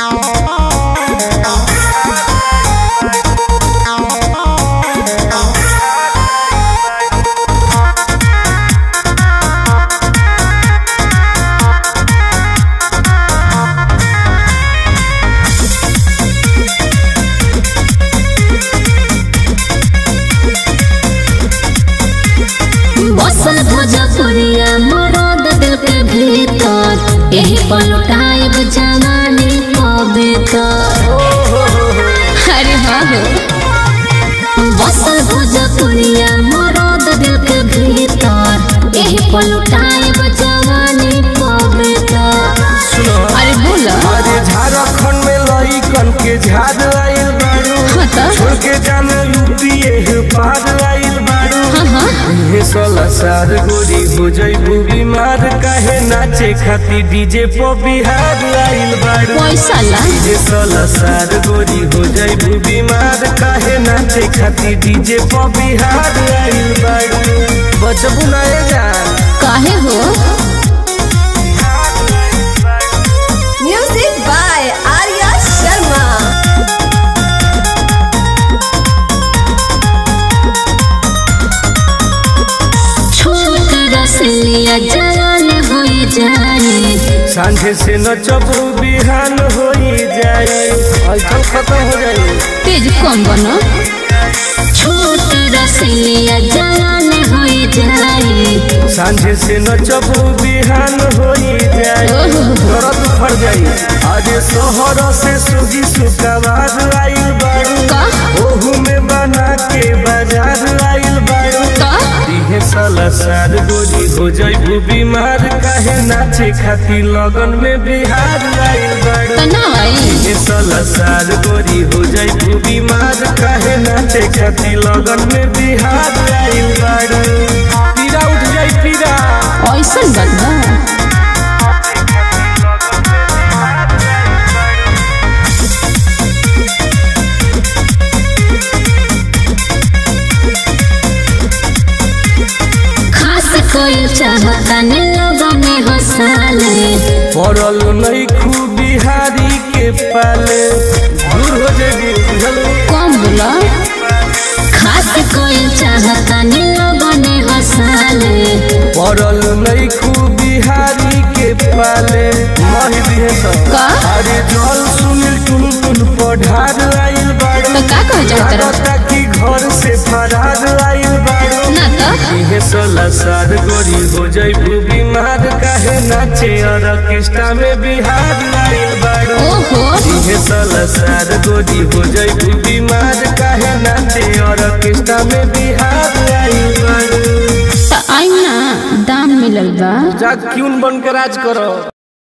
बसल भोजपुरिया मरद दिल के भीतर यही पलटाइब जवानी कविता अरे हाँ हो बसल भोजपुरिया मरद दिल के भीतर यही पलटाइब जवानी कविता अरे बोला अरे झारखंड में लइकन के झाड़ आइल बारू हाँ तो छोड़ के जाने यूपी एह पार आइल बारू हाँ हाँ हे सोलह साल गोरी हो जइबू बीमार काहे नाचे खाती डीजे पो बिहार आइल बारू पैसा ला हे सोलह साल गोरी हो जइबू बीमार काहे नाचे खाती डीजे पो बिहार आइल बारू बचबू ना ए जान काहे हो Music by Arya Sharma. छोट रसलिया जलन हो जाए सांझे से नचबू बिहान हो जाए ऐसा खत्म हो जाए तेज कम बनो छोट रसलिया जलन हो जाए सांझे से नचबू बिहान हो जाए दर्द फर जाई आज शहर से सुगी सुकवार आइल बारू का ओहू में बना के बाजार आइल बारू का दिहे साला सार गोरी हो जाइबू बीमार काहे नाचे खाती लगन में बिहार आइल बारू तना आई दिहे साला सार गोरी हो जाइबू बीमार काहे नाचे खाती लगन में बिहार आइल बारू पीरा उठ जाई पीरा ऐसन बात बा खास कोई चाहता ने लोगों में हंसाले पड़ल नहीं खूब बिहारी के पाले दूर हो जाएगी बुझल कम बोला खास कोई चाहता ने लोगों में हंसाले पड़ल नहीं खूब बिहारी के पाले मही दिए सब का अरे जल सुनील टुन टुन पढ़ार आइल बाड़ू तो का कह जाता रहा लागता कि घर से फरार आइल बाड़ू ना तो इहे सोलह साल गोरी हो जाइबू बीमार काहे नाचे और ऑर्केस्ट्रा में बिहार आइल बाड़ू ओहो इहे सोलह साल गोरी हो जाइबू बीमार काहे नाचे और ऑर्केस्ट्रा में बिहार आइल बाड़ू तो आई ना दाम मिलल बा जा क्यून बन के राज करो